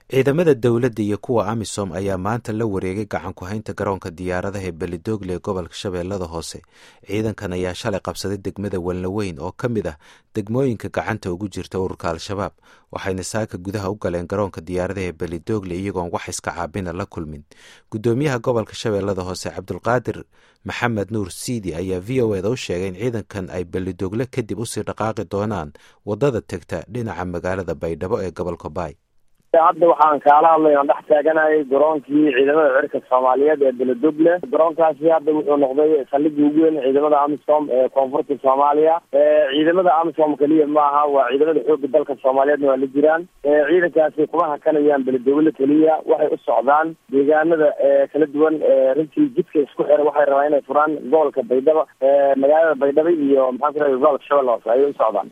ciidamada dowladda iyo kuwa amisom ayaa maanta la wareegay gacan ku-haynta garoonka diyaaradaha ee belidogle ee gobolka shabeellada hoose ciidankan ayaa shalay qabsaday degmada walnaweyn oo ka mid ah degmooyinka gacanta ugu jirta ururka al-shabaab waxayna saaka gudaha u galeen garoonka diyaaradaha ee belidogle iyagoon wax iska caabina la kulmin gudoomiyaha gobolka shabeellada hoose cabdulqaadir maxamed nuur siidi ayaa v o eda u sheegay in ciidankan ay belidogle kadib usii dhaqaaqi doonaan wadada tegta dhinaca magaalada baydhabo ee gobolka baay hadda waxaan kaala hadlay aan dhex taaganayay garoonkii ciidamada cirka soomaaliyeed ee beledogle garoonkaasi hadda wuxuu noqday saldhigii ugu weyn ciidamada amisom ee koonfurta soomaaliya ciidamada amisom keliya ma aha waa ciidamada xooga dalka soomaaliyeedna waa la jiraan ciidankaasi kuma hakanayaan beledogle keliya waxay u socdaan deegaanada kala duwan runtii jidka isku xira waxay rabaan inay furaan gobolka baydhabo magaalada baydhabo iyo maxaa ku rahay gobolka shabeelle hoose ayay u socdaan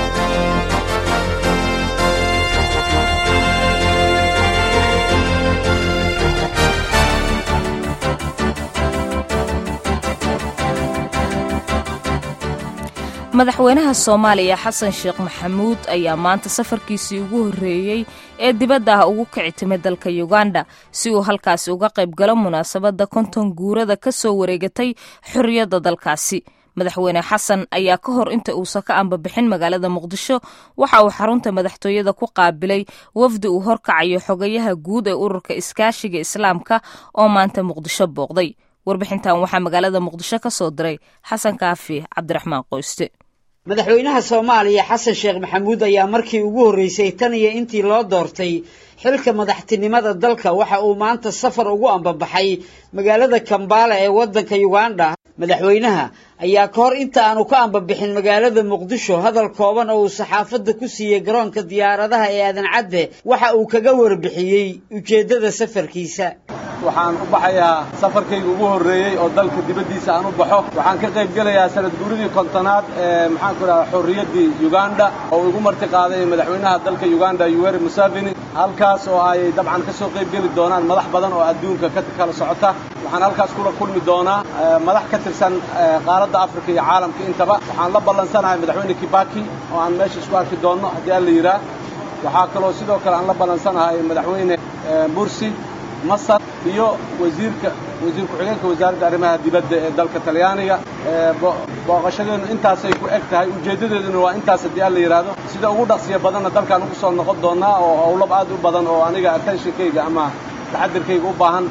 madaxweynaha soomaaliya xasan sheekh maxamuud ayaa maanta safarkiisii ugu horreeyey ee dibadda ah ugu kici timay dalka yuganda si uu halkaasi uga qayb galo munaasabadda konton guurada ka soo wareegatay xorriyadda dalkaasi madaxweyne xasan ayaa ka hor inta uusan ka ambabixin magaalada muqdisho waxa uu xarunta madaxtooyada ku qaabilay wafdi uu horkacayo xogayaha guud ee ururka iskaashiga islaamka oo maanta muqdisho booqday warbixintan waxaa magaalada muqdisho ka soo diray xasan kaafi cabdiraxmaan qoyste madaxweynaha soomaaliya xasan sheekh maxamuud ayaa markii ugu horreysay tan iyo intii loo doortay xilka madaxtinimada dalka waxa uu maanta safar ugu ambabaxay magaalada kambaala ee waddanka yuganda madaxweynaha ayaa ka hor inta aanu ka ambabixin magaalada muqdisho hadal kooban oo uu saxaafadda ku siiyey garoonka diyaaradaha ee aadan cadde waxa uu kaga warbixiyey ujeeddada safarkiisa waxaan u baxayaa safarkayga ugu horreeyey oo dalka dibaddiisa aan u baxo waxaan ka qayb gelayaa sanad guuridii kontonaad ee maxaan ku idhahdaa xorriyaddii uganda oo igu marti qaaday madaxweynaha dalka uganda yuweri museveni halkaas oo ay dabcan ka soo qayb geli doonaan madax badan oo adduunka ka kala socota waxaan halkaas kula kulmi doonaa madax ka tirsan qaaradda afrika iyo caalamka intaba waxaan la ballansanahay madaxweyne kibaki oo aan meesha isku arki doonno haddii alla yidhaah waxaa kaloo sidoo kale aan la ballansanahay madaxweyne mursi masar iyo wasiirka wasiir ku-xigeenka wasaaradda arrimaha dibadda ee dalka talyaaniga booqashadeennu intaasay ku eg tahay ujeeddadeeduna waa intaas haddii alla yidhaahdo sida ugu dhaqsiya badanna dalkaan ugu soo noqon doonnaa oo howlab aad u badan oo aniga attentionkayga ama taxadirkayga u baahan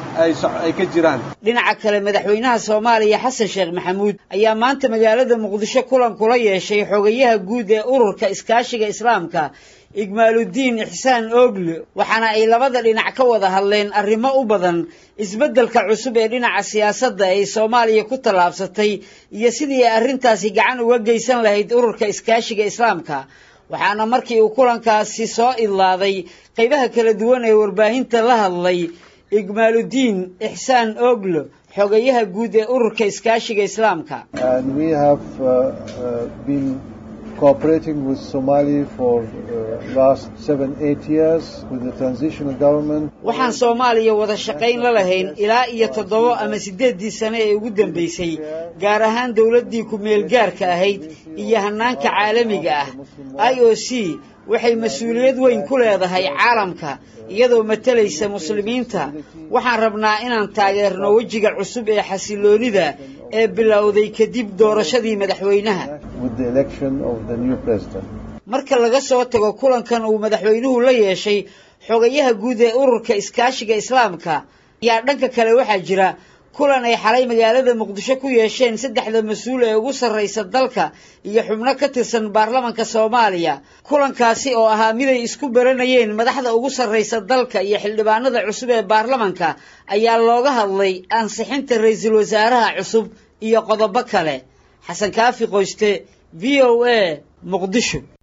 ay ka jiraan dhinaca kale madaxweynaha soomaaliya xasan sheekh maxamuud ayaa maanta magaalada muqdisho kulan kula yeeshay xogayaha guud ee ururka iskaashiga islaamka igmaaludiin ixsaan oogle waxaana ay labada dhinac ka wada hadleen arrimo u badan isbeddelka cusub ee dhinaca siyaasadda ay soomaaliya ku tallaabsatay iyo sidii ay arrintaasi gacan uga geysan lahayd ururka iskaashiga islaamka waxaana markii uu kulankaasi soo idlaaday qaybaha kala duwan ee warbaahinta la hadlay igmaaludiin ixsaan oogle xogayaha guud ee ururka iskaashiga islaamka cooperating with Somali for uh, last seven, eight years with the transitional government. waxaan soomaaliya wada shaqayn la lahayn ilaa iyo toddoba ama siddeeddii sane ee ugu dambaysay gaar ahaan dowladdii ku-meel gaarka ahayd iyo hannaanka caalamiga ah i o c waxay mas-uuliyad weyn ku leedahay caalamka iyadoo matalaysa muslimiinta waxaan rabnaa inaan taageerno wejiga cusub ee xasiloonida ee bilowday kadib doorashadii madaxweynaha marka laga soo tago kulankan uu madaxweynuhu la yeeshay xogayaha guud ee ururka iskaashiga islaamka ayaa dhanka kale waxaa jira kulan ay xalay magaalada muqdisho ku yeesheen saddexda mas-uul ee ugu sarraysa dalka iyo xubno ka tirsan baarlamanka soomaaliya kulankaasi oo ahaa miday isku baranayeen madaxda ugu sarraysa dalka iyo xildhibaanada cusub ee baarlamanka ayaa looga hadlay ansixinta ra-iisul wasaaraha cusub iyo qodobo kale xasan kaafi qoyste v o a muqdisho